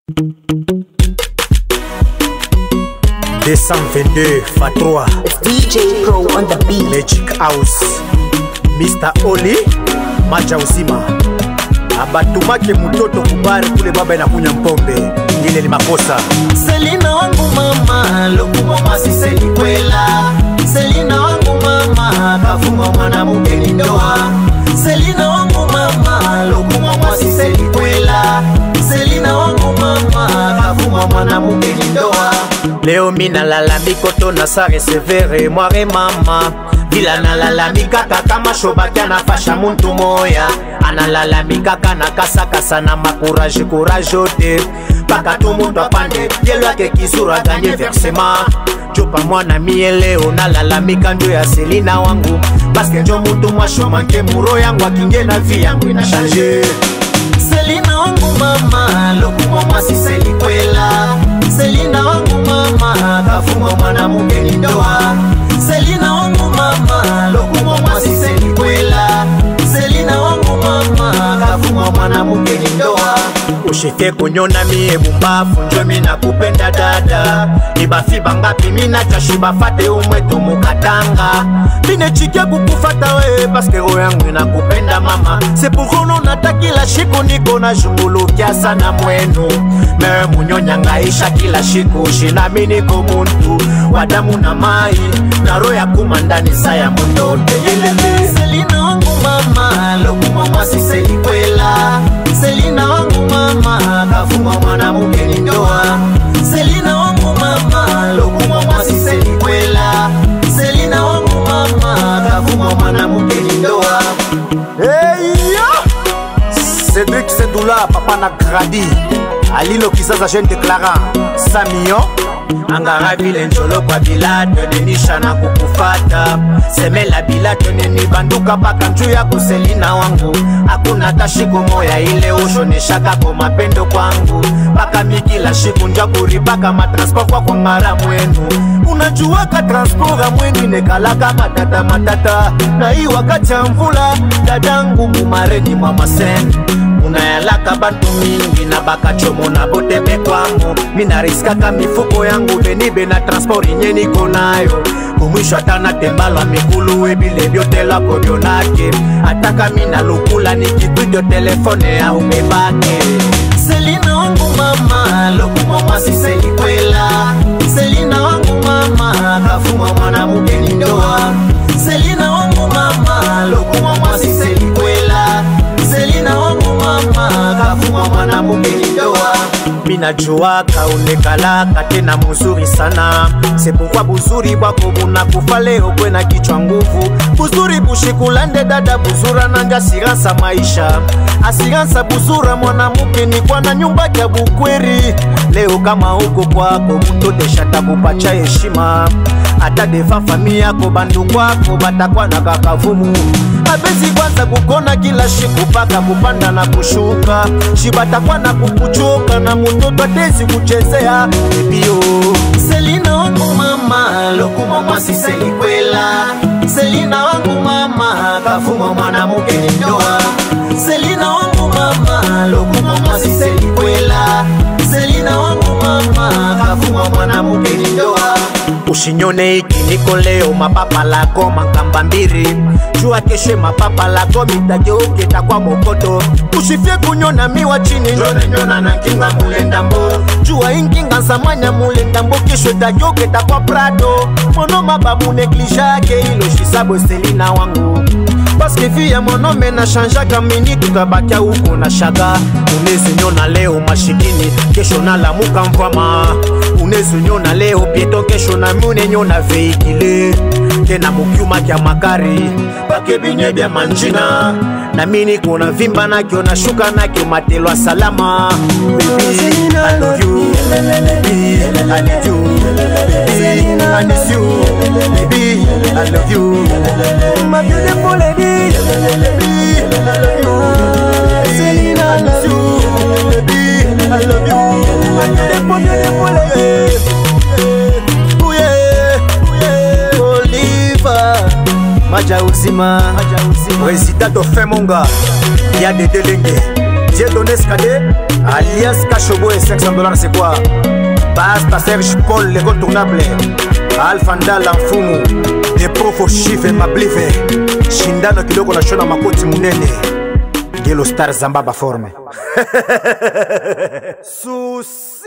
222 Fa3 It's DJ Pro on the beat. Magic House Mr. Oli Maja uzima abatumake mtoto kubari kule baba inakunya mpombe ile ni makosa Selina wangu mama lokumwa siseli kwela Selina wangu mama kafuma mwanamke ni ndoa Selina wangu mama lokumwa siseli kwela Selina wangu mama kafuma mwanamke ni ndoa leo minalalamiko to na sare severe mware mama vila nalalamikaka kama shobaki anafasha muntu moya analalamikaka na kasakasa na makuraje kuraje ote mpaka tu muntu apande yelo yake kizuru aganye versema jopa mwana mie leo nalalamika ndio ya selina wangu paske njo muntu mwashomanke muro yangu akinge na vi yangu inashanje Selina wangu mama lokumwa siseli kwela Selina wangu mama kafuma mwanamke ni ndoa Selina wangu mama lokumwa siseli kwela Selina wangu mama kafuma mwanamke ni ndoa ushike kunyona mie bumbafu njo mina kupenda dada ibafi bangapi mina tashi bafate umwetu mukatanga minechike kukufata we paske roho yangu inakupenda mama sepukono nata kila shiku niko na shungulukia sana mwenu mewe munyonyangaisha kila shiku shinami niko muntu wa damu na mai na roho ya kumandani sa ya mundote yelele Selina wangu mama lokumwa siseli kwela Selina wangu mama kafuma mwanamke ni ndoa Selina wangu mama lokumwa siseli kwela Selina wangu mama kafuma mwanamke ni ndoa eyo cedrik sedula papa na gradi alilo kizaza jeune déclarant samion angara vile njolo kwa bilato nenisha na kukufata semela bilato neni banduka paka nju ya kuselina wangu hakuna tashiku moya ile ushoneshaka ko mapendo kwangu paka mikila shiku nja kuripaka matransport kwa kwa ngara mwenu unajuaka transport amweni nekalaka matata matata na hii wakati ya mvula dadangu mumareni mwa masene unayalaka bantu mingi na bakachomo na botembe kwangu minariskaka mifuko yangu benibe na transport inye niko nayo kumwisho ata natembalwa mikulu ebile byotelako byonake ataka mina lukula nikitwidio telefone ya umebake Selina wangu mama lokumwa siseli kwela Selina wangu mama kafuma mwanamke ni ndoa Selina wangu mama lokumwa siseli kwela Selina wangu mama kafuma mwanamke ni ndoa minajuaka unekalaka tena muzuri sana sepokwa buzuri bwako bunakufa leo kwena kichwa nguvu buzuri bushikulande dada buzura nanja asiransa maisha asiransa buzura mwanamuke ni kwana nyumba kya bukweri leo kama huko kwako mutodesha takupacha heshima hata deva fami yako bandu kwako batakwa na kakavumu abezi kwanza kukona kila shiku paka kupanda na kushuka shibatakwa na kukuchoka na mutoto atezi kuchezea ebio Selina wangu mama lokumwa siseli kwela Selina wangu mama kafuma mwanamke ni ndoa Selina wangu mama lokumwa siseli kwela Selina wangu mama kafuma mwanamke ni ndoa ushinyone iki niko leo mapapa lako makamba mbiri jua keshe mapapa lako mitageuke takwa mokoto usifye kunyona miwa chini nyonenyona na nkinga mulendambo jua inkinga nsamanya mulendambo kesho tageuke takwa prado mono mabamu neglijake ilo shisabo selina wangu paske vi ya monome na shanjaka mini tutabakia huko na shaga unezinyona leo mashikini kesho nalamuka mvwama unezinyona leo pieto kesho na munenyona veikile tena mukyuma kya makari pake binye bya manjina na mini kuna vimba nakyo nashuka nakyo matelwa salama Baby, I love you. Baby, I need you. Baby, I miss you. Baby, I love you. My beautiful lady. Baby, I love you. Selena, I miss you. Baby, I love you. My beautiful, beautiful lady. Ooh, yeah, ooh, yeah. Oliver, maja uzima wezita tofe monga ya dedelenge Dieudonné Skadé, alias Kachobo et 500 dollars, c'est quoi Basta Serge Paul, l'incontournable. Alpha Ndala Mfumu, des profs chiffres mablive. Shindano kiloko na shona makoti munene. Ngelo Star Zamba ba forme. Sus.